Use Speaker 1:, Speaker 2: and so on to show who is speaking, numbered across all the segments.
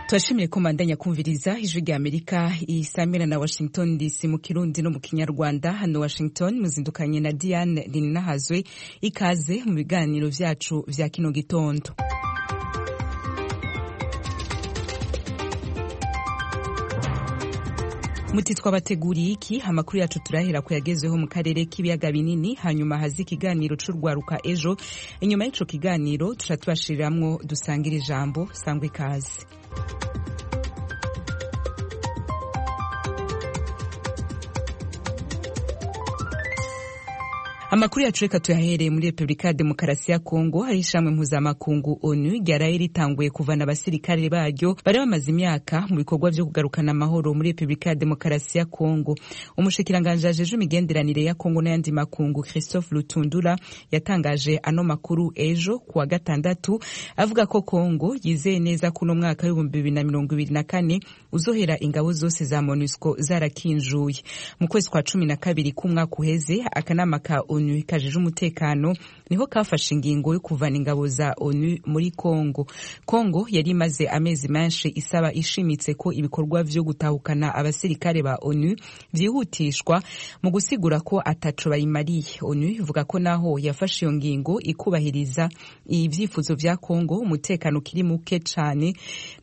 Speaker 1: turashimiye ko mandanya kumviriza ijwi rya amerika isamira na washington dc mu kirundi no mu kinyarwanda hano washington muzindukanye na diane rininahazwe ikaze mu biganiro vyacu vya kino gitondo muti twabateguriye iki amakuru yacu turahera ko yagezweho mu karere k'ibiyaga binini hanyuma haza ikiganiro c'urwaruka ejo inyuma y'ico kiganiro tuca tubashiriramwo dusangira ijambo sangwa ikaze amakuru yacu reka tuyahereye muri repubulika ya demokarasi ya kongo hari ishami mpuzamakungu onu ryaraye ritanguye kuvana abasirikare baryo bari bamaze imyaka mu bikorwa vyo kugarukana amahoro muri repubulika ya demokarasi ya kongo umushikiranganji ajejwe imigenderanire ya kongo n'ayandi makungu christophe lutundura yatangaje ano makuru ejo kuwa gatandatu avuga ko kongo yizeye neza ko uno mwaka w'ibihumbi bibiri na mirongo ibiri na kane uzohera ingabo zose za monusco zarakinjuye mu kwezi kwa cumi na kabiri k'umwaka uheze akanama ka onu kajeje umutekano niho kafashe ingingo yo kuvana ingabo za onu muri kongo kongo yari imaze amezi menshi isaba ishimitse ko ibikorwa vyo gutahukana abasirikare ba onu vyihutishwa mu gusigura ko ataco bayimariye onu ivuga ko naho yafashe iyo ngingo ikubahiriza ivyifuzo vya kongo umutekano kiri muke cane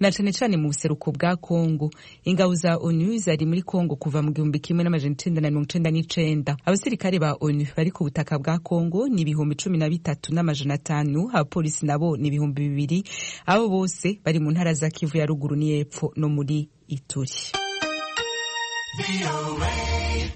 Speaker 1: na cane cane mu buseruko bwa kongo ingabo za onu zari muri kongo kuva mu gihumbi kimwe n'amajana icenda na mirongo icenda n'icenda abasirikare ba onu bari ku butaka bwa Kongo ni ibihumbi cumi na bitatu n'amajana atanu abapolisi nabo ni ibihumbi bibiri abo bose bari mu ntara za Kivu ya ruguru n'iyepfo no muri Ituri.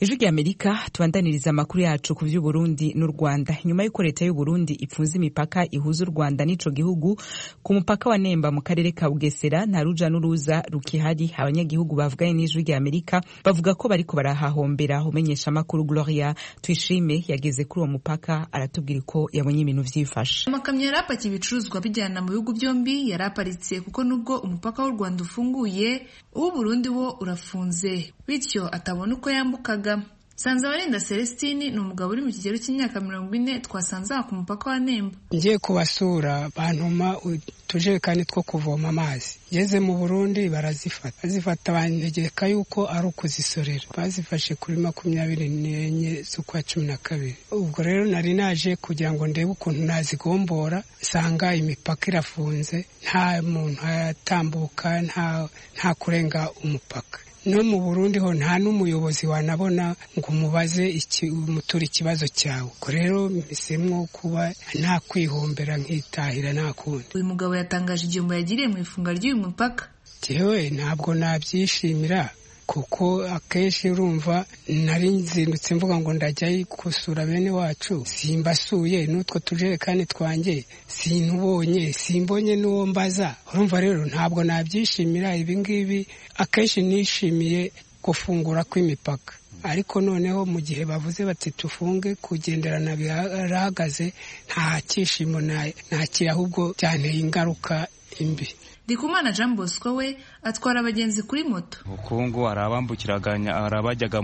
Speaker 1: ijwi rya amerika tubandaniriza amakuru yacu ku vy'uburundi n'u rwanda nyuma y'uko leta y'uburundi ipfunze imipaka ihuza u rwanda n'ico gihugu ku mupaka wa nemba mu karere ka bugesera nta ruja n'uruza rukihari abanyagihugu bavuganye n'ijwi rya amerika bavuga ko bariko barahahombera umenyesha amakuru gloria tuyishime yageze kuri uwo mupaka aratubwira uko yabonye ibintu vyifashe
Speaker 2: amakamyo yari apakiye ibicuruzwa bijyana mu bihugu byombi yari aparitse kuko nubwo umupaka w'u rwanda ufunguye uw'uburundi wo urafunze bityo atabona uko yambukaga Sanzabarinda Celestine ni umugabo uri mu kigero cy'imyaka mirongo ine twasanze aha ku mupaka wa Nemba.
Speaker 3: Ngiye kubasura bantuma utujerekani two kuvoma amazi ngeze mu Burundi barazifata bazifata bantegeka yuko ari ukuzisorera bazifashe kuri makumyabiri n'enye z'ukwa cumi na kabiri ubwo rero nari naje kugira ngo ndebe ukuntu nazigombora nsanga imipaka irafunze nta muntu atambuka nta, nta kurenga umupaka no mu burundi ho nta n'umuyobozi wanabona ngo umubaze umutura ikibazo cyawe ubwo rero mbisemwo kuba nta kwihombera nkitahira nta kundi
Speaker 2: uyu mugabo yatangaje igihombo yagiriye mu ifunga ry'uyu mupaka
Speaker 3: jewe ntabwo nabyishimira kuko akenshi urumva nari nzindutse mvuga ngo ndajya gusura bene wacu simbasuye n'utwo tujerekani twanjye sinubonye simbonye n'uwo mbaza urumva rero ntabwo nabyishimira ibi ngibi akenshi nishimiye gufungura kw'imipaka ariko noneho mu gihe bavuze bati tufunge kugenderana birahagaze nta cyishimo nta kiri ahubwo byanteye ingaruka imbi
Speaker 2: Ndikumana Jean Bosco we atwara abagenzi kuri moto
Speaker 4: ubukungu arabambukiraganya arabajyaga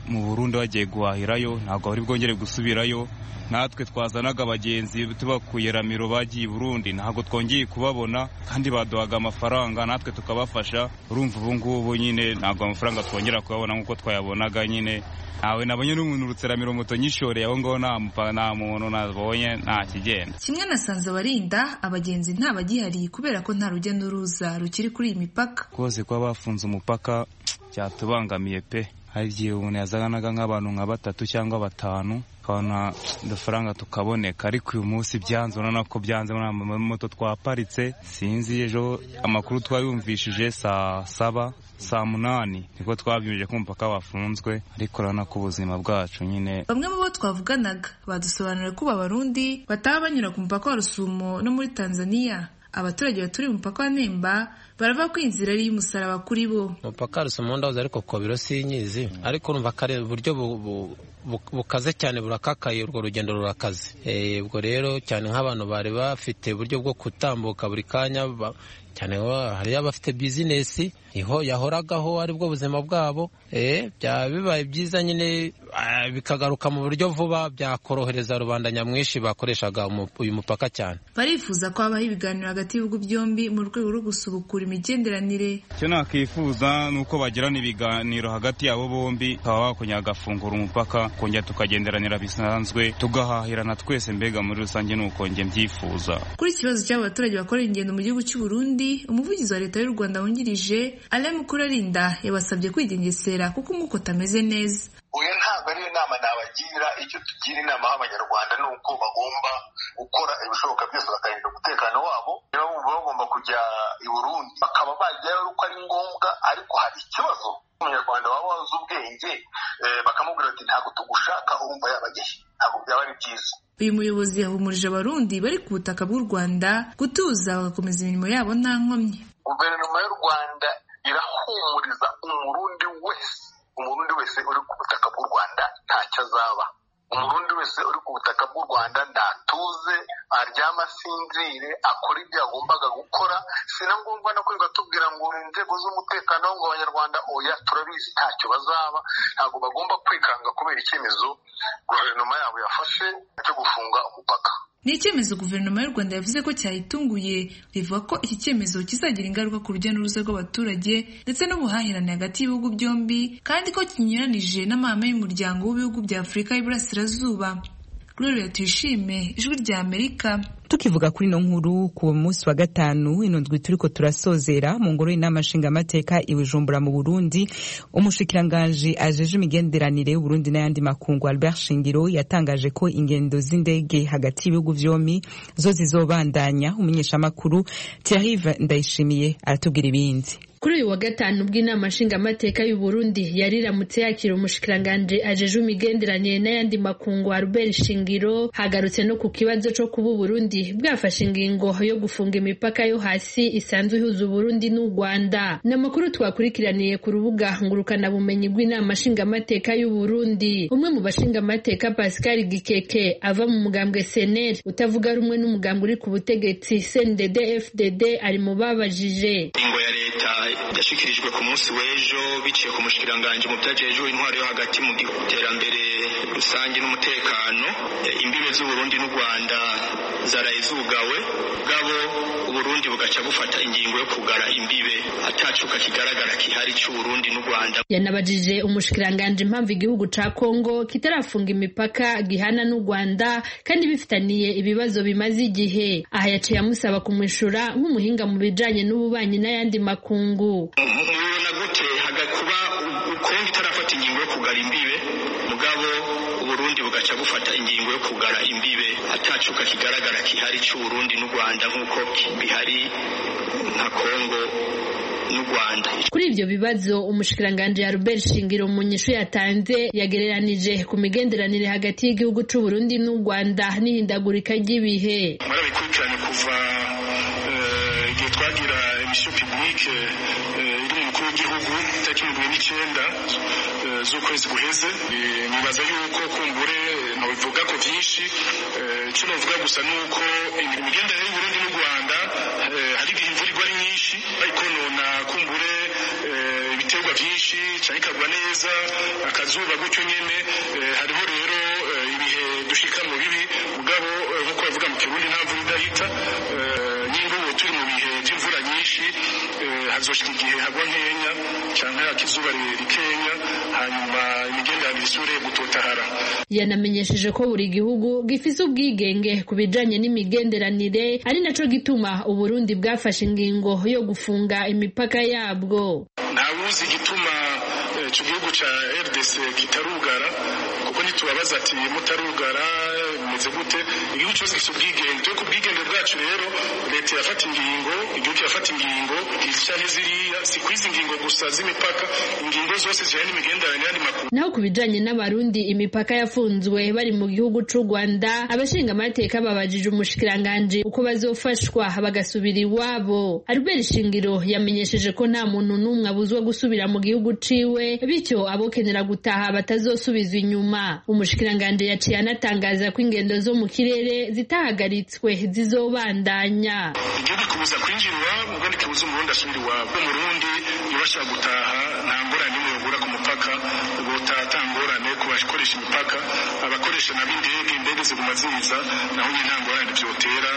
Speaker 4: mu burundi bagiye guhahirayo ntabwo bari bwongere gusubirayo natwe twazanaga abagenzi tubakuye ramiro bagiye burundi ntabwo twongeye kubabona kandi baduhaga amafaranga natwe tukabafasha urumva ubu ngubu nyine ntabwo amafaranga twongera kuyabona nk'uko twayabonaga nyine ntawe nabonye n'umuntu urutse ramiro moto nyishoreye aho ngaho nta muntu nabonye nta kigenda
Speaker 2: kimwe nasanze abarinda abagenzi ntabagihariye kubera ko nta rujya urujya n'uruza rukiri kuri iyi mipaka
Speaker 4: rwose kuba bafunze umupaka cyatubangamiye pe hari igihe umuntu yazanaga nk'abantu nka batatu cyangwa batanu tukabona udufaranga tukaboneka ariko uyu munsi byanze urabona ko byanze muri moto twaparitse sinzi ejo amakuru twayumvishije saa saba saa munani niko twabyumvije ko umupaka wafunzwe ariko urabona ko ubuzima bwacu nyine
Speaker 2: bamwe mu bo twavuganaga badusobanuriye ko abarundi bataba banyura ku mupaka wa rusumo no muri tanzania abaturage baturiye umupaka wa nemba barava ko inzira ari iy'umusaraba kuri bo
Speaker 5: umupaka rusoma ndahoze ariko kobiro sinyizi ariko urumva ko ari uburyo bukaze cyane burakakaye urwo rugendo rurakaze ubwo rero cyane nk'abantu bari bafite uburyo bwo gutambuka buri kanya cyane hariyo abafite bizinesi niho yahoragaho aribwo buzima bwabo byaba bibaye byiza nyine bikagaruka mu buryo vuba byakorohereza rubanda nyamwinshi bakoreshaga uyu mupaka cyane
Speaker 2: barifuza ko habaho ibiganiro hagati y'ibihugu byombi mu rwego rwo gusubukura imigenderanire
Speaker 4: icyo nakwifuza ni uko bagirana ibiganiro hagati yabo bombi bakaba bakongera bagafungura umupaka kongera tukagenderanira bisanzwe tugahahirana twese mbega muri rusange ni uko njye mbyifuza
Speaker 2: kuri iki kibazo cy'abo baturage bakora ingendo mu gihugu cy'u Burundi umuvugizi wa leta y'u Rwanda wungirije Alain Mukurarinda yabasabye kwigengesera kuko umukota ameze neza
Speaker 6: oya ntabwo ariyo nama nabagira icyo tugira inama y'abanyarwanda ni uko bagomba gukora ibishoboka byose bakarinda umutekano wabo niba bumva bagomba kujya i Burundi bakaba bajyayo uko ari ngombwa ariko hari ikibazo umunyarwanda waba wazi ubwenge bakamubwira ati ntabwo tugushaka urumva yabagehe ntabwo byaba ari byiza
Speaker 2: uyu muyobozi yahumurije abarundi bari ku butaka bw'u rwanda gutuza bagakomeza imirimo yabo nta nkomyi
Speaker 6: guverinoma y'u rwanda irahumuriza umurundi wese umurundi wese uri ku butaka bw'u rwanda ntacyo azaba umurundi wese uri ku butaka bw'u rwanda ntatuze aryama asinzire akora ibyo yagombaga gukora si na ngombwa no kwirirwa tubwira ngo inzego z'umutekano ngo abanyarwanda oya turabizi ntacyo bazaba ntabwo bagomba kwikanga kubera icyemezo guverinoma yabo yafashe cyo gufunga umupaka
Speaker 2: ni icyemezo guverinoma y'u rwanda yavuze ko cyayitunguye rivuga ko iki cyemezo kizagira ingaruka ku rujya n'uruza rw'abaturage ndetse n'ubuhahirane hagati y'ibihugu byombi kandi ko kinyuranije n'amahame y'umuryango w'ibihugu bya afurika y'iburasirazuba gloria tuyishime ijwi rya amerika
Speaker 1: tukivuga kuri ino nkuru ku munsi wa gatanu inondwi turiko turasozera mu ngoro y'inama nshingamateka i Bujumbura mu Burundi umushikiranganji ajeje imigenderanire y'Uburundi n'ayandi makungu Albert Shingiro yatangaje ko ingendo z'indege hagati y'ibihugu vyombi zo zizobandanya umunyeshamakuru Thierry Ndayishimiye aratubwira ibindi
Speaker 7: kuri uyu wa gatanu bw'inama nshingamateka y'u Burundi yariramutse yakira umushikiranganje ajeje imigenderanire n'ayandi makungu Albert Shingiro hagarutse no ku kibazo co kuba Burundi bwafashe ingingo yo gufunga imipaka yo hasi isanzwe ihuza Burundi n'u Rwanda ni amakuru twakurikiraniye ku rubuga ngurukana bumenyi rw'inama nshingamateka y'u Burundi umwe mu bashingamateka Pascal Gikeke ava mu mugambwe CNL utavuga rumwe n'umugambwe uri ku butegetsi CNDD FDD ari mu babajije
Speaker 8: ingo ya leta yashikirijwe ku munsi w'ejo biciye ku mushikiranganje mu byajejwe intwaro yo hagati mu iterambere rusange n'umutekano imbibe z'u Burundi n'u Rwanda zaraye zugawe bwabo uburundi bugaca bufata ingingo yo kugara imbibe atacuka kigaragara kihari c'uburundi n'u rwanda
Speaker 7: yanabajije umushikiranganji impamvu igihugu ca kongo kitarafunga imipaka gihana n'u rwanda kandi bifitaniye ibibazo bimaze igihe aha yaciye amusaba kumwishura nk'umuhinga mu bijanye n'ububanyi n'ayandi makungu
Speaker 8: mubibona gute hagakuba kongo itarafata ingingo yo kugara imbibe mugabo uburundi bugaca bufata ingingo yo kugara imbibe atacuka kigaragara kihari c'uburundi n'u rwanda nk'uko bihari nka kongo n'u rwanda
Speaker 7: kuri ibyo bibazo umushikiranganji albert shingiro mu nyishu yatanze yagereranije ku migenderanire hagati y'igihugu c'u burundi n'u rwanda n'ihindagurika ry'ibihe
Speaker 8: murabikurikirane kuva igihe twagira imisho pibulike iri mu mukuru w'igihugu itariki mirongo n'icyenda z'ukwezi guheze nibaza yuko kumbure ntibivuga ko byinshi icyo navuga gusa ni uko imigenderanire y'uburundi n'u rwanda hari igihe imvura igwa ari nyinshi ariko nona kumbure ibiterwa byinshi cyane ikagwa neza akazuba gutyo nyine hariho rero ibihe dushika mu bibi mugabo nk'uko bavuga mu kirundi nta mvura idahita nyine ubu turi mu bihe by'imvura nyinshi hazoshika igihe hagwa nkenya cyane akizuba rikenya hanyuma imigenderanire isubire gutotahara
Speaker 7: yanamenyesheje ko buri gihugu gifise ubwigenge ku bijanye n'imigenderanire ari naco gituma uburundi bwafashe ingingo yo gufunga imipaka yabwo
Speaker 8: ntawuzi igituma icyo gihugu cya rdc kitarugara kuko ntitubabaza ati mutarugara bimeze gute igihugu cyose gifite ubwigenge twe ku bwigenge bwacu rero leta yafata ingingo igihugu kirafata ingingo izi cyangwa ziriya si ku izi ngingo gusa z'imipaka ingingo zose zijyanye n'imigenderanire y'andi makuru
Speaker 7: naho ku bijyanye n'abarundi imipaka yafunzwe bari mu gihugu cy'u rwanda abashinga amateka babajije umushikiranganji uko bazofashwa bagasubira iwabo albert shingiro yamenyesheje ko nta muntu n'umwe abuzwa gusubira mu gihugu ciwe bityo abokenera gutaha batazosubizwa inyuma umushikiranganji yaciye anatangaza ko ingendo zo mu kirere zitahagaritswe zizobandanya
Speaker 8: igihugu kibuza kwinjira iwabo ubundi kibuza umurundi asubira iwabo umurundi yabasha gutaha nta ngorane imwe yogura ku mupaka ubwo utatangorane kuba abakoresha imipaka abakoresha nabo indege indege ziguma ziza naho nyine nta ngorane byotera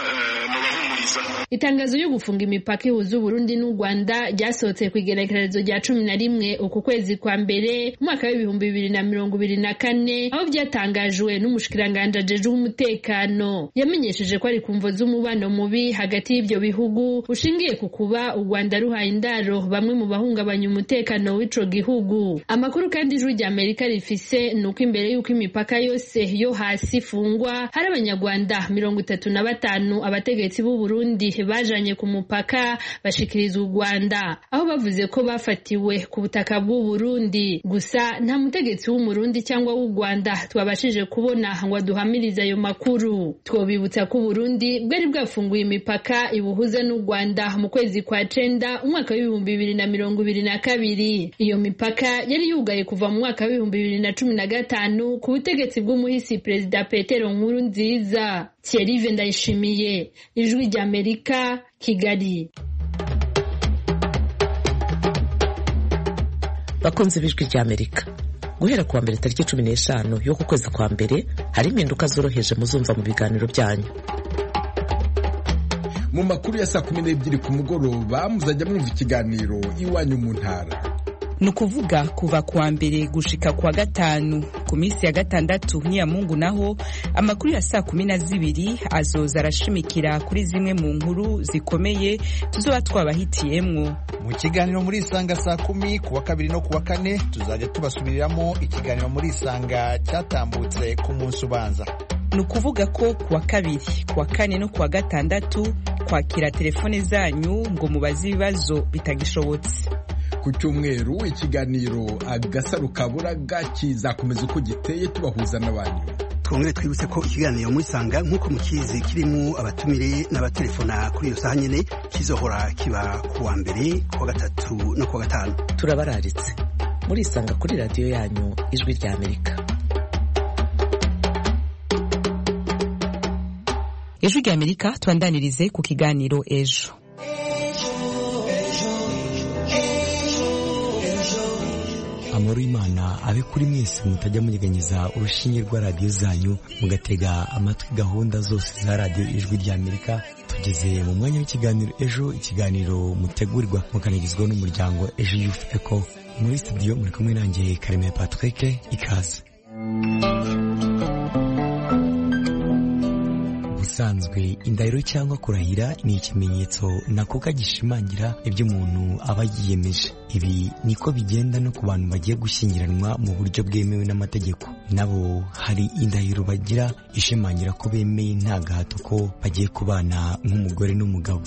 Speaker 8: ntubahumuriza
Speaker 7: itangazo ryo gufunga imipaka ihuza uburundi n'u rwanda ryasohotse ku igerekerezo rya cumi na rimwe uku kwezi kwa mbere umwaka w'ibihumbi bibiri na mirongo ibiri na kane aho byatangajwe n'umushikiranganje ajejwe umutekano yamenyesheje ko ari ku mvo z'umubano mubi hagati y'ibyo bihugu ushingiye ku kuba u rwanda ruhaye indaro bamwe mu bahungabanya umutekano w'ico gihugu amakuru kandi ijwi rya amerika rifise ni uko imbere y'uko imipaka yose yo hasi ifungwa hari abanyarwanda mirongo itatu na batanu abategetsi b'u burundi bajanye ku mupaka bashikiriza u rwanda aho bavuze ko bafatiwe ku butaka bw'u burundi gusa nta mutegetsi w'umurundi cyangwa w'u rwanda twabashije kubona ngo aduhamirize ayo makuru twobibutsa ko uburundi bwari bwafunguye imipaka ibuhuza n'u rwanda mu kwezi kwa cenda umwaka w'ibihumbi bibiri na mirongo ibiri na kabiri iyo mipaka yari yugaye kuva mu mwaka w'ibihumbi bibiri na cumi na gatanu ku butegetsi bw'umuhisi perezida petero nkuru nziza thierry ndayishimiye ijwi ry'amerika kigali
Speaker 9: bakunze b'ijwi ry'amerika guhera kuwa mbere tariki cumi n'eshanu y'uku kwezi kwa mbere hari impinduka zoroheje muzumva mu biganiro byanyu
Speaker 10: mu makuru ya saa kumi n'ebyiri ku mugoroba muzajya mwumva ikiganiro iwanyu mu ntara
Speaker 1: ni ukuvuga kuva kuwa mbere gushika kuwa gatanu ku minsi ya gatandatu n'iyamungu naho amakuru ya saa kumi na zibiri azoza arashimikira kuri zimwe mu nkuru zikomeye tuzoba twabahitiyemwo
Speaker 11: mu kiganiro muri isanga saa kumi kuwa kabiri no kuwa kane tuzajya tubasubiriramo ikiganiro muri isanga cyatambutse ku munsi ubanza
Speaker 1: ni ukuvuga ko kuwa kabiri kuwa kane no kuwa gatandatu kwakira telefone zanyu ngo mubaze ibibazo bitagishobotse
Speaker 10: ku cyumweru ikiganiro agasaro kaburaga kizakomeza uko giteye tubahuza n'abanyu
Speaker 12: twongere twibutse ko ikiganiro muri sanga nk'uko mukizi kirimo abatumire n'abatelefona kuri iyo saha nyine kizohora kiba ku wa mbere ku wa gatatu no ku wa gatanu
Speaker 9: turabararitse murisanga kuri radiyo yanyu ijwi ry'amerika
Speaker 1: ijwi ry'amerika tubandanirize ku kiganiro ejo
Speaker 13: amahoro y'imana abe kuri mwese mutajya munyeganyeza urushinge rwa radiyo zanyu mugatega amatwi gahunda zose za radiyo ijwi ry'amerika tugeze mu mwanya w'ikiganiro ejo ikiganiro mutegurirwa mukanagizwa n'umuryango ejo yufeko muri studio muri kumwe nanjye karemeye patrick ikaze ubusanzwe indahiro cyangwa kurahira ni ikimenyetso nakuka gishimangira ibyo umuntu aba yiyemeje ibi niko bigenda no ku bantu bagiye gushyingiranwa mu buryo bwemewe n'amategeko nabo hari indahiro bagira ishimangira ko bemeye nta gahato ko bagiye kubana nk'umugore n'umugabo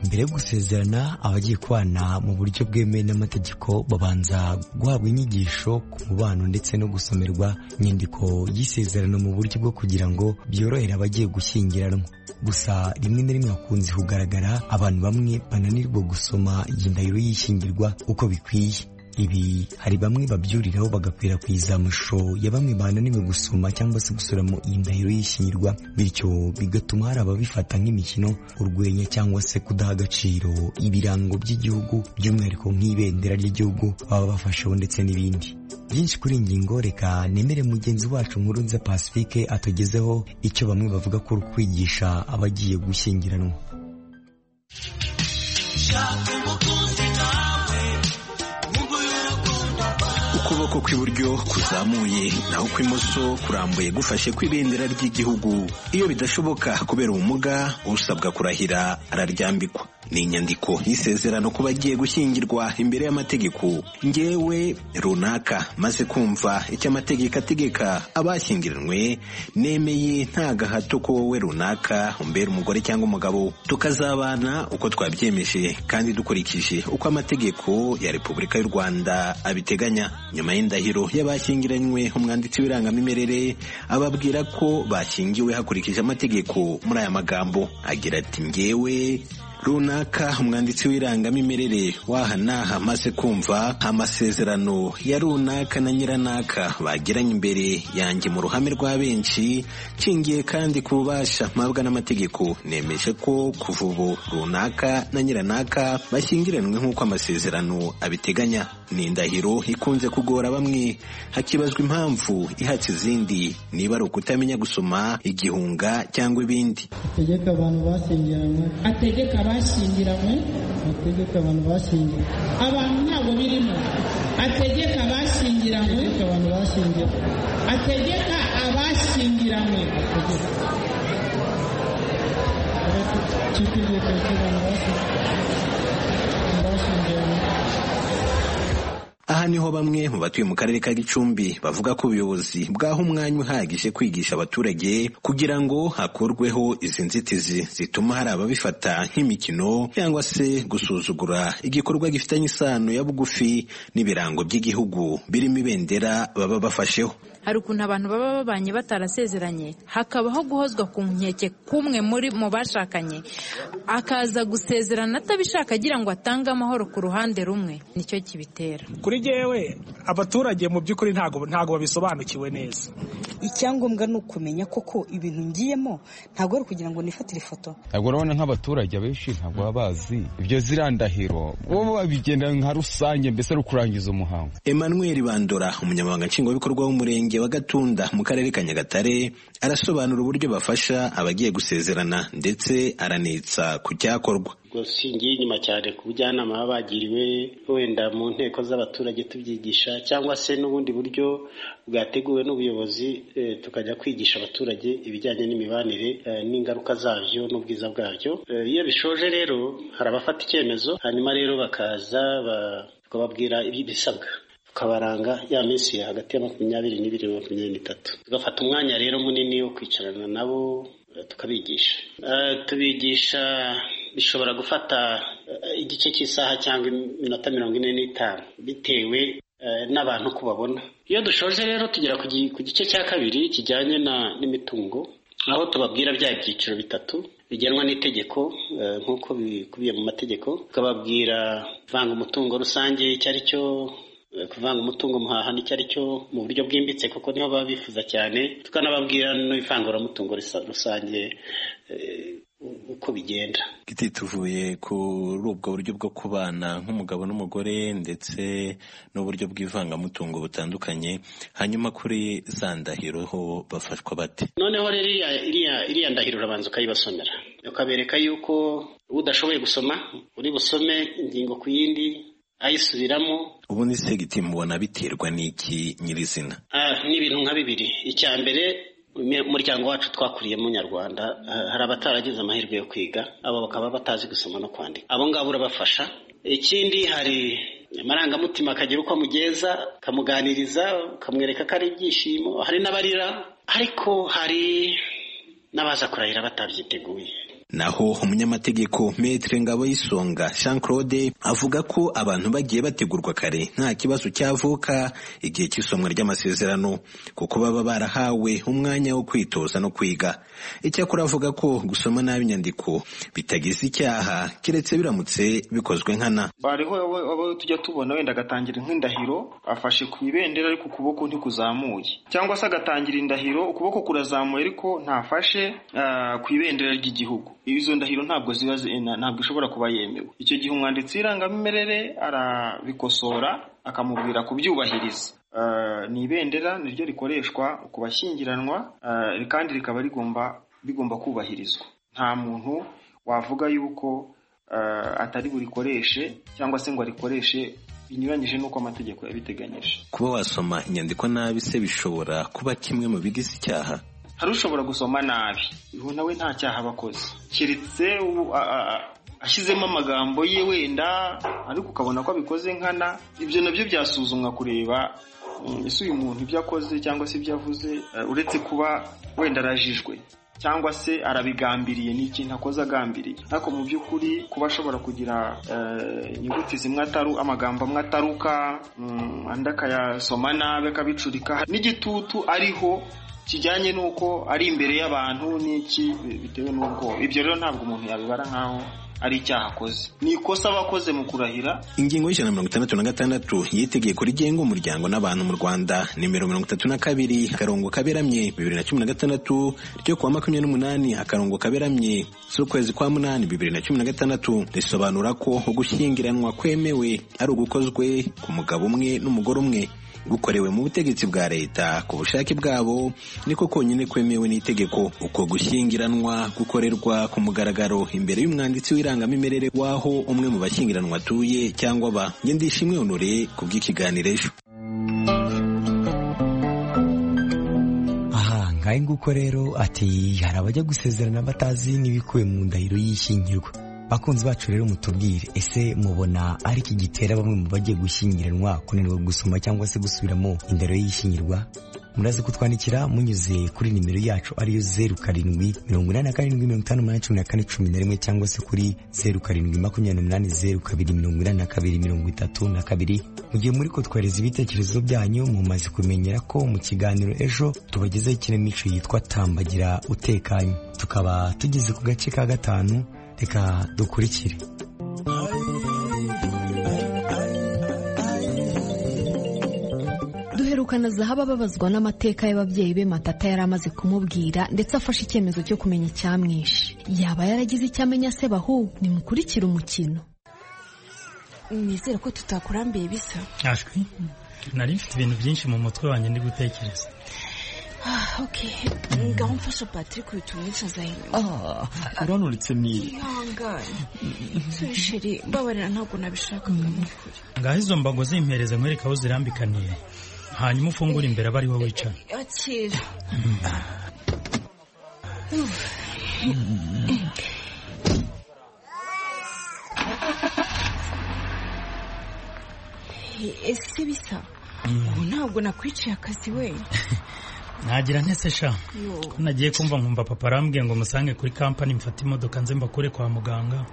Speaker 13: mbere yo gusezerana abagiye kubana mu buryo bwemewe n'amategeko babanza guhabwa inyigisho ku mubano ndetse no gusomerwa inyandiko y'isezerano mu buryo bwo kugira ngo byorohere abagiye gushyingiranwa gusa rimwe na rimwe hakunze kugaragara abantu bamwe bananirwa gusoma iyi ndahiro y'ishyingirwa uko bikwiye ibi hari bamwe babyuriraho bagakwirakwiza amashusho ya bamwe bananiwe gusoma cyangwa se gusuramo iyi ndahiro y'ishyingirwa bityo bigatuma hari ababifata nk'imikino urwenya cyangwa se kudaha agaciro ibirango by'igihugu by'umwihariko nk'ibendera ry'igihugu baba bafasheho ndetse n'ibindi byinshi kuri ingingo reka nemere mugenzi wacu nkurunze pacifique atugezeho icyo bamwe bavuga ko uri kwigisha abagiye gushyingiranwa
Speaker 14: ukuboko kw'iburyo kuzamuye naho kw'imoso kurambuye gufashe kw'ibendera ry'igihugu iyo bidashoboka kubera ubumuga usabwa kurahira araryambikwa ni inyandiko y'isezerano ku bagiye gushyingirwa imbere y'amategeko ngewe runaka maze kumva icyo amategeko ategeka abashyingiranywe nemeye nta gahato ko wowe runaka umbera umugore cyangwa umugabo tukazabana uko twabyemeje kandi dukurikije uko amategeko ya repubulika y'u rwanda abiteganya nyuma y'indahiro y'abashyingiranywe umwanditsi w'irangamimerere ababwira ko bashyingiwe hakurikije amategeko muri aya magambo agira ati ngewe runaka umwanditsi w'irangamimerere waha n'aha amaze kumva amasezerano ya runaka na nyiranaka bagiranye imbere yanjye mu ruhame rwa benshi nshingiye kandi ku bubasha mpabwa n'amategeko nemeje ko kuva ubu runaka na nyiranaka bashyingiranywe nk'uko amasezerano abiteganya ni indahiro ikunze kugora bamwe hakibazwa impamvu ihatse izindi niba ari ukutamenya gusoma igihunga cyangwa ibindi
Speaker 15: ategeka abantu bashyingiranywe ategeka abashyingiranywe ategeka abantu bashyingiranywe abantu ntabwo birimo ategeka abashyingiranywe abantu bashyingiranywe ategeka abashyingiranywe cy'itegeko cy'abantu bashyingiranywe
Speaker 14: aha niho bamwe mu batuye mu karere ka gicumbi bavuga ko ubuyobozi bwaha umwanya uhagije kwigisha abaturage kugira ngo hakurweho izi nzitizi zituma hari ababifata nk'imikino cyangwa se gusuzugura igikorwa gifitanye isano ya bugufi n'ibirango by'igihugu birimo ibendera baba bafasheho
Speaker 16: hari ukuntu abantu baba babanye batarasezeranye hakabaho guhozwa ku nkeke k'umwe muri mu bashakanye akaza gusezerana atabishaka agira ngo atange amahoro ku ruhande rumwe nicyo kibitera
Speaker 17: kuri jyewe abaturage mu by'ukuri ntabwo ntabwo babisobanukiwe neza
Speaker 18: icyangombwa ni ukumenya koko ibintu ngiyemo ntabwo ari ukugira ngo nifatire ifoto
Speaker 19: ntabwo urabona nk'abaturage abenshi ntabwo baba bazi ibyo zirandahiro bo babigenda nka rusange mbese ari ukurangiza umuhango
Speaker 14: emmanuel bandora umunyamabanga nshingwabikorwa w'umurenge wa Gatunda mu karere ka Nyagatare arasobanura uburyo bafasha abagiye gusezerana ndetse aranitsa ku cyakorwa
Speaker 20: singiye inyuma cyane ku bujyanama baba bagiriwe wenda mu nteko z'abaturage tubyigisha cyangwa se n'ubundi buryo bwateguwe n'ubuyobozi tukajya kwigisha abaturage ibijyanye n'imibanire n'ingaruka zabyo n'ubwiza bwabyo iyo bishoje rero hari abafata icyemezo hanyuma rero bakaza bakababwira ibisabwa tukabaranga ya minsi hagati ya makumyabiri n'ibiri na makumyabiri n'itatu tugafata umwanya rero munini wo kwicarana nabo tukabigisha tubigisha bishobora gufata igice cy'isaha cyangwa iminota mirongo ine n'itanu bitewe n'abantu uko babona iyo dushoje rero tugera ku gice cya kabiri kijyanye n'imitungo aho tubabwira bya byiciro bitatu bigenwa n'itegeko nk'uko bikubiye mu mategeko tukababwira vanga umutungo rusange icyo ari cyo kuvanga umutungo muhaha nicyo ari cyo mu buryo bwimbitse kuko niho baba bifuza cyane tukanababwira n'ivanguramutungo rusange uko bigenda
Speaker 14: giti tuvuye kuri ubwo buryo bwo kubana nk'umugabo n'umugore ndetse n'uburyo bw'ivangamutungo butandukanye hanyuma kuri za ndahiro ho bafashwa bate
Speaker 20: noneho rero iriya ndahiro urabanza ukayibasomera ukabereka yuko udashoboye gusoma uri busome ingingo ku yindi ayisubiramo
Speaker 14: ubundi se giti mubona biterwa n'iki nyirizina
Speaker 20: ni ibintu nka bibiri icya mbere umuryango wacu twakuriyemo nyarwanda hari abataragize amahirwe yo kwiga abo bakaba batazi gusoma no kwandika abo ngabo urabafasha ikindi hari amarangamutima akagira uko amugeza akamuganiriza ukamwereka ko ari ibyishimo hari n'abarira ariko hari n'abaza kurahira batabyiteguye
Speaker 14: naho umunyamategeko Maître Ngaboyisonga Jean Claude avuga ko abantu bagiye bategurwa kare nta kibazo cyavuka igihe cy'isomwa ry'amasezerano kuko baba barahawe umwanya wo kwitoza no kwiga icyakora avuga ko gusoma nabi inyandiko bitagize icyaha keretse biramutse bikozwe nkana
Speaker 21: bariho abo tujya tubona wenda agatangira nk'indahiro afashe ku ibendera ariko ukuboko ntikuzamuye cyangwa se agatangira indahiro ukuboko kurazamuye ariko ntafashe ku ibendera ry'igihugu izo ndahiro ntabwo ziba ntabwo ishobora kuba yemewe icyo gihe umwanditsi w'irangamimerere arabikosora akamubwira kubyubahiriza ni ibendera niryo rikoreshwa ku bashyingiranwa kandi rikaba rigomba bigomba kubahirizwa nta muntu wavuga yuko atari burikoreshe cyangwa se ngo arikoreshe binyuranyije n'uko amategeko yabiteganyije
Speaker 14: kuba wasoma inyandiko nabi se bishobora kuba kimwe mu bigize icyaha
Speaker 21: hari ushobora gusoma nabi ubu nawe nta cyaha aba akoze keretse ashyizemo amagambo ye wenda ariko ukabona ko abikoze nkana ibyo nabyo byasuzumwa kureba ese uyu muntu ibyo akoze cyangwa se ibyo avuze uretse kuba wenda arajijwe cyangwa se arabigambiriye ni ikintu akoze agambiriye ariko mu by'ukuri kuba ashobora kugira inyuguti zimwe ataru amagambo amwe ataruka andi akayasoma nabi akabicurika n'igitutu ariho kijyanye n'uko ari imbere y'abantu n'iki bitewe n'ubwoba ibyo rero ntabwo umuntu yabibara nk'aho ari icyaha akoze ni ikosa aba akoze mu kurahira
Speaker 14: ingingo y'ijana na mirongo itandatu na gatandatu y'itegeko rigenga umuryango n'abantu mu rwanda nimero mirongo itatu na kabiri akarongo kaberamye bibiri na cumi na gatandatu ryo kuwa makumyabiri n'umunani akarongo kaberamye z'ukwezi kwa munani bibiri na cumi na gatandatu risobanura ko gushyingiranwa kwemewe ari ugukozwe ku mugabo umwe n'umugore umwe gukorewe mu butegetsi bwa leta ku bushake bwabo niko konyine kwemewe n'itegeko uko gushyingiranwa gukorerwa ku mugaragaro imbere y'umwanditsi w'irangamimerere w'aho umwe mu bashyingiranwa atuye cyangwa aba njye ndishimwe honore ku bw'ikiganiro ejo
Speaker 13: ngahe nguko rero ati hari abajya gusezerana batazi n'ibikuwe mu ndahiro y'ishyingirwa bakunzi bacu rero mutubwire ese mubona ari iki gitera bamwe mu bagiye gushyingiranwa kunanirwa gusoma cyangwa se gusubiramo indero y'ishyingirwa muraza kutwandikira munyuze kuri nimero yacu ariyo zeru karindwi mirongo inani na karindwi mirongo itanu umunani cumi na kane cumi na rimwe cyangwa se kuri zeru karindwi makumyabiri n'umunani zeru kabiri mirongo inani na kabiri mirongo itatu na kabiri mu gihe muri kutwohereza ibitekerezo byanyu mumaze kumenyera ko mu kiganiro ejo tubagezaho ikinamico yitwa tambagira utekanye tukaba tugeze ku gace ka gatanu reka dukurikire
Speaker 3: duherukana zahaba babazwa n'amateka y'ababyeyi be matata yari amaze kumubwira ndetse afashe icyemezo cyo kumenya icyamwishe yaba yaragize icyo amenya se bahu nimukurikire umukino
Speaker 22: nizere ko tutakurambiye bisa
Speaker 23: ashwi nari mfite ibintu byinshi mu mutwe wanjye ndi gutekereza
Speaker 22: Ah, ok ngaho mfasha patrick uhita umwicaza inyuma
Speaker 23: uranuretse ni
Speaker 22: ihangane sheri mbabarira ntabwo nabishakaga mu kuri
Speaker 23: ngaho izo mbago zimpereza nkwereka aho zirambikaniye hanyuma ufungura imbere aba ariho wicara
Speaker 22: akira ese bisa ubu ntabwo nakwiciye akazi wenyine
Speaker 23: ntagira sha ko nagiye kumva nkumva papa arambwiye ngo musange kuri kampani mfate imodoka nze mbakure kwa muganga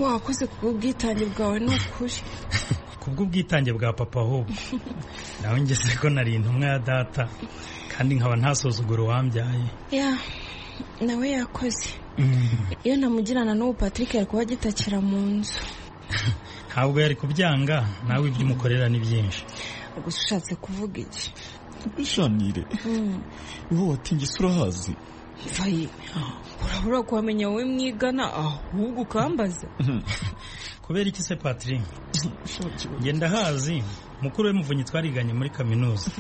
Speaker 22: wakoze ku bw'itange bwawe ni ukuri
Speaker 23: ku bw'ubwitange bwa papa ahubwo nawe ngeze ko nari intumwa ya data kandi nkaba ntasuzugura uwambyaye
Speaker 22: ya nawe yakoze iyo namugirana n'ubu patrick yari kuba agitakira mu nzu
Speaker 23: ntabwo yari kubyanga nawe ibyo umukorera ni byinshi
Speaker 22: gusa ushatse kuvuga iki
Speaker 23: bishanire wowe watingi isura hazi
Speaker 22: vayi urabura kuhamenya wowe mwigana ahubwo ukambaza
Speaker 23: kubera iki se patiri ngenda hazi mukuru we muvunyi twariganye muri kaminuza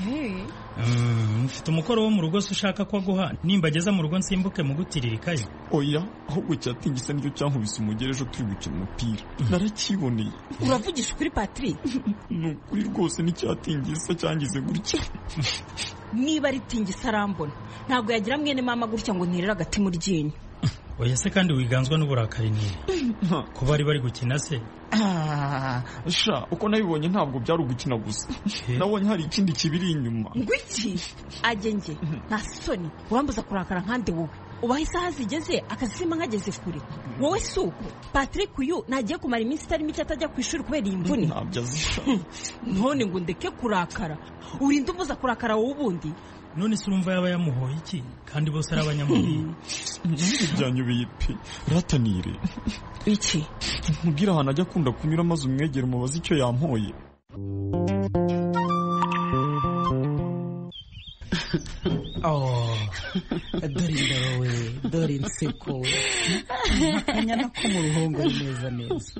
Speaker 23: mfite umukoro wo mu rugo se ushaka ko aguha nimba ageza mu rugo nsimbuke mugutirikayo oya ahubwo cyatingisa nicyo cyankubise umugere ejo turi gukina umupira narakiboneye
Speaker 22: uravugisha ukuri patiri
Speaker 23: ni ukuri rwose n'icyatingisa cyangize gutya
Speaker 22: niba ari tingisa arambona ntabwo yagira mwene mama gutya ngo ntirere agati mu ryinyo
Speaker 23: oya se kandi wiganzwa n'uburakari niba ko bari bari gukina se sha uko nabibonye ntabwo byari ugukina gusa nabonye hari ikindi kibiri inyuma
Speaker 22: ngwiki agenge nta soni urambuza kurakara nkande wowe ubaha isaha zigeze akazisima nkageze kure wowe si uko patrick uyu nagiye kumara iminsi itari mike atajya ku ishuri kubera iyi mvune none ngo ndeke kurakara urinda umuza kurakara wowe ubundi
Speaker 23: none se urumva yaba yamuhoye iki kandi bose ari abanyamubiri byanyubeye pe ratanire
Speaker 22: iki
Speaker 23: mubwire ahantu ajya akunda kunyura maze umwegera umubaze icyo yampoye
Speaker 24: dore indoro we dore inseko we akanyana ko mu ruhongo ni meza neza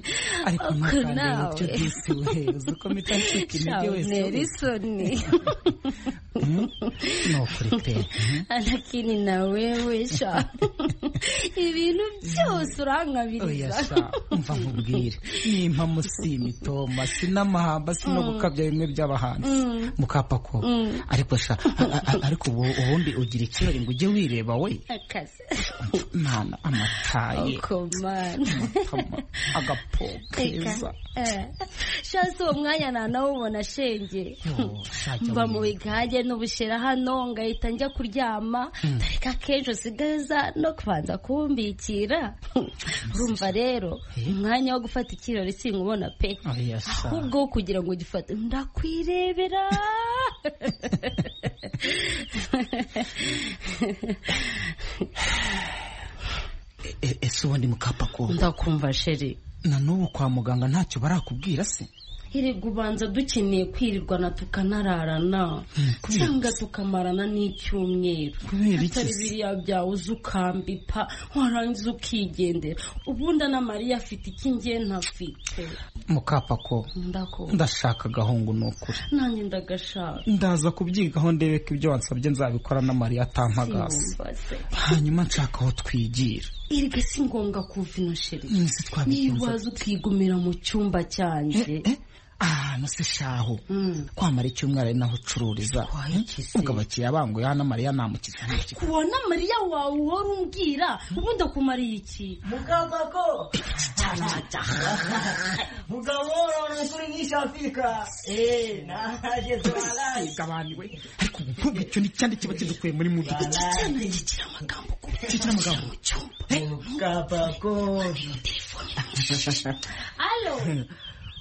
Speaker 24: ariko ntakande n'icyo byose we uzi uko mpita ncika intege wese
Speaker 22: nerisoni
Speaker 24: ni ukuri pe
Speaker 22: anakini na wewe sha ibintu byose urankabiriza
Speaker 24: mva nkubwire nimpamo si imitoma si n'amahamba si no gukabya bimwe by'abahanzi mukapako ariko sha ariko ubundi ugira ikirori ngo ujye wireba we
Speaker 22: akazi
Speaker 24: mwana amataye agapo keza
Speaker 22: sha si uwo mwanya nta nawubona shenge mva mu bigage n'ubushera hano ngahita njya kuryama tareka akenshi usigaza no kubanza kumbikira urumva rero umwanya wo gufata ikirori sinkubona pe ahubwo wo kugira ngo ugifate ndakwirebera
Speaker 24: ese se ubundi mukapakura
Speaker 22: ndakumva sheri
Speaker 24: na n'ubu kwa muganga ntacyo barakubwira se
Speaker 22: hirwa ubanza dukeneye kwirirwana tukanararana cyangwa tukamarana n'icyumweru atari biriya byawe uza ukambika warangiza ukigendera ubundi na mariya afite iki ngiye ntafite
Speaker 24: mukapako ndashaka agahungu ni ukuri
Speaker 22: nanjye ndagashaka
Speaker 24: ndaza kubyigaho ndebe ko ibyo wansabye nzabikora na mariya atampagasa hanyuma nshaka aho twigira
Speaker 22: irga si ngombwa kuva ino sheri niba waza ukigumira mu cyumba cyanjye
Speaker 24: ahantu se shaho kwamara icyumweru ari naho ucururiza ubwo abakiriya banguye hano mariya namukiza
Speaker 22: kubona mariya wawe uhora umbwira ubundi akumariye iki
Speaker 25: mukabako mugabo nukuri nyishafika naje
Speaker 24: tubaragabaniwe ariko nkubwo icyo ni cyane kiba kidukuye muri mudu
Speaker 22: cyane kigira amagambo
Speaker 24: kigira amagambo mu
Speaker 25: cyumba mukabako
Speaker 22: alo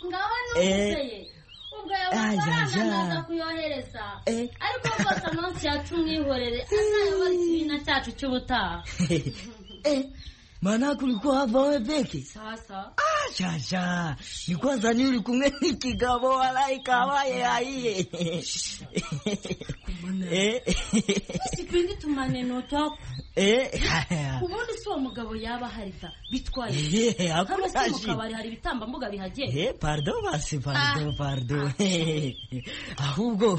Speaker 22: ngaho n'umubyeyi ubwo yabaga naza kuyohereza ariko rwose munsi yacu mwihorere azayobora ikibiina cyacu cy'ubutaha
Speaker 25: mana kuri kuhavawe beki
Speaker 22: sasa
Speaker 25: shasha ni kwanza ni uri kumwe n'ikigabo walaika waye ayiye
Speaker 22: sipendi tumaneno twako ubundi si uwo mugabo yaba hari da bitwaye hano si mu kabari hari ibitambambuga bihagera
Speaker 25: pardo basi pardo pardo ahubwo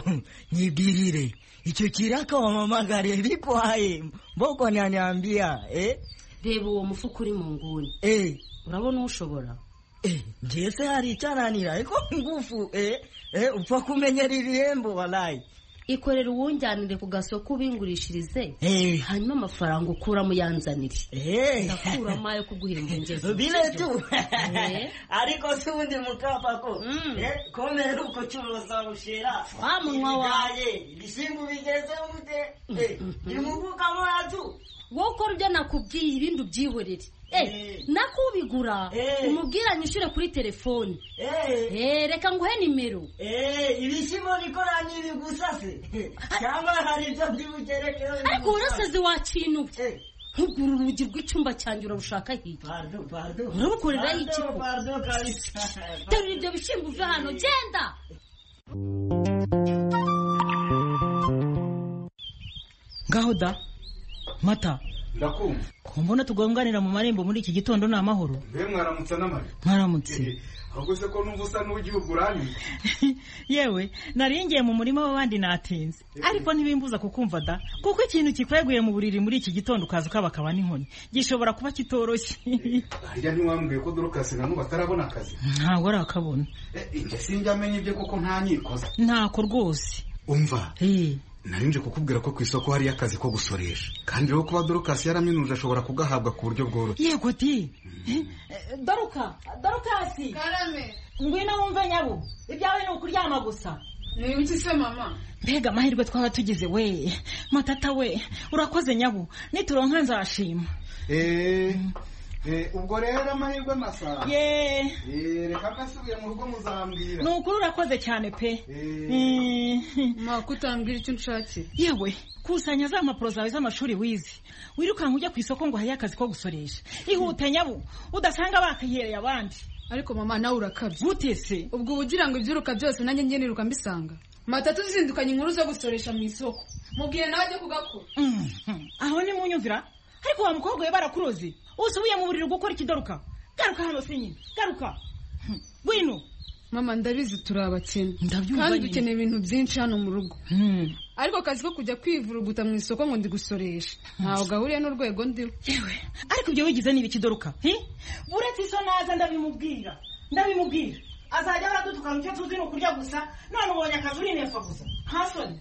Speaker 25: nyibirire icyo kiraka wamamagare bikwaye mboko nyanyambia eh
Speaker 22: reba uwo mufuka uri mu nguni urabona uwushobora
Speaker 25: njye se hari icyananira ariko ngufu upfa kumenyera ibihembo warayi
Speaker 22: ikorera uwunjyanire ku gasoko ubingurishirize hanyuma amafaranga ukuramo uyanzanire ndakuramo ayo kuguhemba ingeso
Speaker 25: bire tu ariko si ubundi mukapako komera uko curuza bushera
Speaker 22: wa munwa wawe
Speaker 25: ibisimba bigeze gute nimugukamo yatu
Speaker 22: wowe ukora ibyo nakubwiye ibindi ubyihorere nako ubigura umubwira nyishyure kuri telefoni reka nguhe nimero
Speaker 25: ibishyimbo bikoranye ibi gusa se cyangwa hari ibyo by'ubugerekeho
Speaker 22: ariko warasaze wakinuye ntugura urugi rw'icyumba cyanjye urabushaka hirya urabukoreraho iki ko terura ibyo bishyimbo uve hano genda
Speaker 6: ngaho da mata
Speaker 26: ndakumva
Speaker 6: ku mbona tugonganira mu marembo muri iki gitondo ni amahoro
Speaker 26: mbe mwaramutse n'amare
Speaker 6: mwaramutse
Speaker 26: ahubwo se ko numva usa n'uw'igihugu uranyuma
Speaker 6: yewe ngiye mu murima w'abandi natinze ariko ntibimbuza kukumva da kuko ikintu kikweguye mu buriri muri iki gitondo ukaza ukabakaba n'inkoni gishobora kuba kitoroshye
Speaker 26: harya ntiwambwiye ko dorokasi na n'ubu atarabona akazi
Speaker 6: ntabwo arakabona
Speaker 26: njye sinjya amenya ibyo kuko nta nyikoze
Speaker 6: ntako rwose
Speaker 26: umva nje kukubwira ko ku isoko hariyo akazi ko gusoresha kandi rero kuba dorokasi yaraminuje ashobora kugahabwa ku buryo bworoshye
Speaker 6: yego di doruka dorokasi
Speaker 3: karame
Speaker 6: ngwino wumve nyabo ibyawe ni ukuryama gusa
Speaker 3: ni ibiki se mama
Speaker 6: mbega amahirwe twaba tugize we matata we urakoze nyabo nituronka nzashima
Speaker 26: eee ubwo rero amahirwe amasaha
Speaker 6: yeee
Speaker 26: reka ntasubiye mu rugo muzambwira
Speaker 6: ni ukuri urakoze cyane pe
Speaker 3: mwaka utambwira icyo unshakiye
Speaker 6: yewe kusanya za mpapuro zawe z'amashuri wize wirukanka ujya ku isoko ngo uhaye akazi ko gusoresha ihute nyabu udasanga bakihereye abandi
Speaker 3: ariko mama nawe urakabye
Speaker 6: gute se
Speaker 3: ubwo uba ugira ngo ibyiruka byose nanjye njye niruka mbisanga matatu zizindukanye inkuru zo gusoresha mu isoko mubwiye nawe ajya kugakora
Speaker 6: aho ni mu nyumvira ariko wa mukobwa we barakuroze usubiye mu buriri gukora ikigaruka garuka hano se nyine garuka wino
Speaker 3: mama ndabizi turi abakene kandi dukeneye ibintu byinshi hano mu rugo ariko akazi ko kujya kwivuruguta mu isoko ngo ndigusoreshe ntawe gahuriye n'urwego ndiho
Speaker 6: ariko ibyo wigize niba ikidoruka uretse iso naza ndabimubwira ndabimubwira
Speaker 3: azajya aradutukana icyo tuzi ni ukurya gusa none ubonye akazi uri neza gusa ntasoni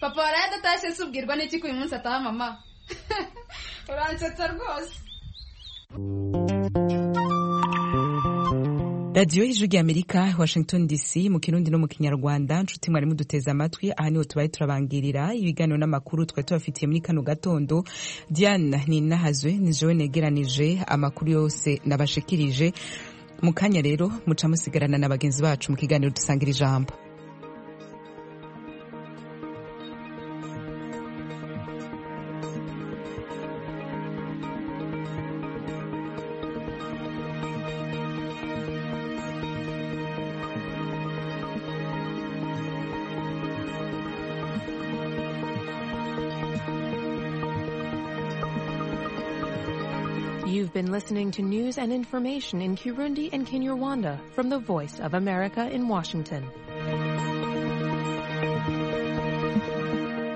Speaker 3: papa waraye adatashye se ubwirwa n'iki ko uyu munsi ataha mama uransetsa rwose
Speaker 1: radiyo y'ijwi y'amerika washington dc mu kirundi no mu kinyarwanda nshuti mwarimu duteze amatwi aha niho tubaye turabangirira ibiganiro n'amakuru twari tubafitiye muri kano gatondo diana ni inahazwe ni jowe negeranije amakuru yose nabashikirije mu kanya rero muca musigarana na bagenzi bacu mu kiganiro dusangira ijambo
Speaker 27: You've been listening to news and information in Kirundi and Kinyarwanda from the Voice of America in Washington.